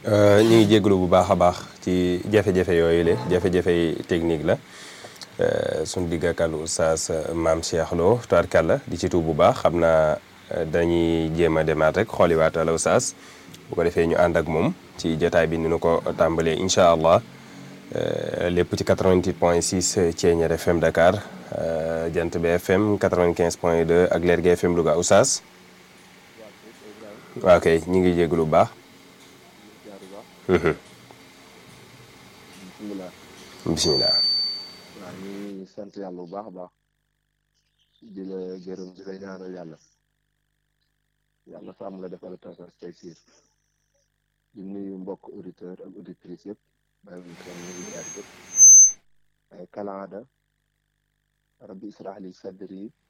ñu ngi jégalu bu baax a baax ci jafe-jafe yooyu le jafe-jafe technique la suñ digg ak oustaz maam Cheikh Lo tubaarkàlla di ci tuub bu baax xam naa dañuy jéem a demaat rek xooliwaat al oustaz bu ko defee ñu ànd ak moom ci jotaay bi ni nu ko tàmbalee incha allah lépp ci 88 point 6 Thiéniere FM Dakar Jant bi FM 95 point 2 ak Lergui FM Louga oustaz waaw kay ñu ngi jégalu bu baax. bisimilah. bisimilah. waaw ñu ngi sant yàlla bu baax a baax di la gërëm di la ñaanal yàlla yàlla sàmm la defal tawfeex tey siir di nuyu mbokk auditeur ak auditrice yëpp bàyyiwuñ kenn ñu ngi jaar yëpp ay kalaada rabbi israh li sadri